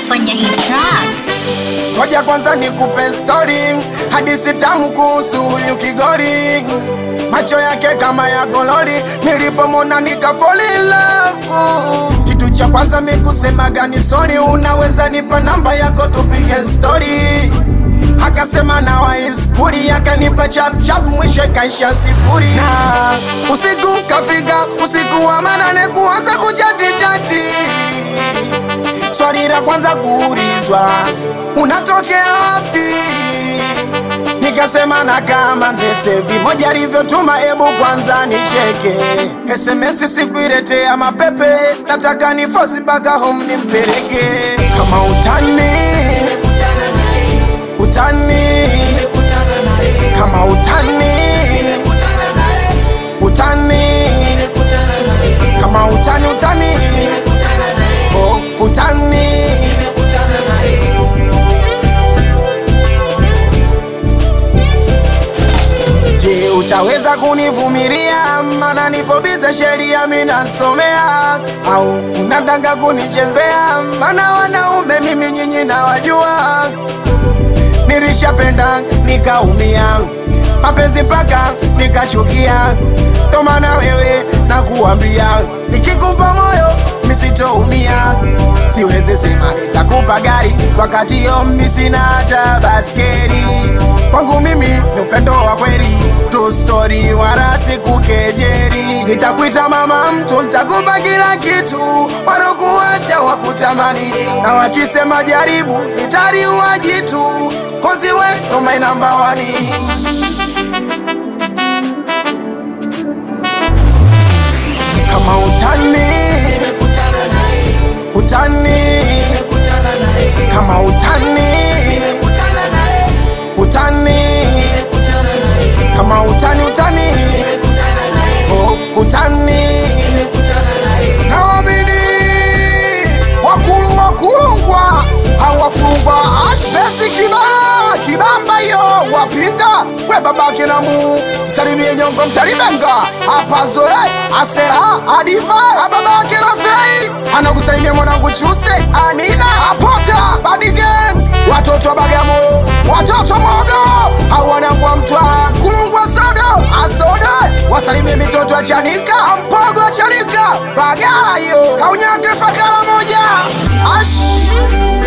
kufanya hii track. Ngoja kwanza nikupe story, hadithi tamu kuhusu huyu Kigori. Macho yake kama ya golori, nilipomona nika fall in love. Kitu cha kwanza mi kusema gani sorry, unaweza nipa namba yako tupige story. Akasema na waiskuri, akanipa chap chap, mwisho ikaisha sifuri. Na usiku kafika, usiku wa manane, kuanza kuchati chati Swali la kwanza kuulizwa, unatokea wapi? Nikasema na kama Nzesevi moja alivyotuma, ebu kwanza nicheke. SMS sikuiletea mapepe, nataka ni fosi mpaka home nimpeleke. Kama utani utani, kama utani utani, kama utani utani, oh, utani Je, utaweza kunivumilia? Mana nipo bize sheria minasomea, au unataka kunichezea? Mana wanaume mimi nyinyi nawajua, nilishapenda nikaumia, mapenzi mpaka nikachukia. Ndo maana wewe nakuambia, nikikupa moyo misitoumia. Siwezi sema nitakupa gari wakati yo mimi sina hata baskeli. Kwangu mimi ni upendo wa kweli, true story, wala sikukejeri. Nitakuita mama mtu, nitakupa kila kitu, wanakuacha wakutamani, na wakisema jaribu, nitaliua jitu, kozi we ndo my number one. Kama utani utani, kama utani utani, kama utani utani, oh, utani naamini wakulu wakulungwa au wakulungwa ashesi kibaa kibamba hiyo wapinga we babake namu msalimie nyongo mtalibenga apazoe asera adifa ababake rafei anakusalimia mwanangu chuse anina apota badigem watoto wa Bagamoyo watoto mogo au wanangu wa Mtwara kulungwa sodo asode wasalimie mitoto ya Chanika mpogo wa Chanika Bagayo kaunyake fakara moja ash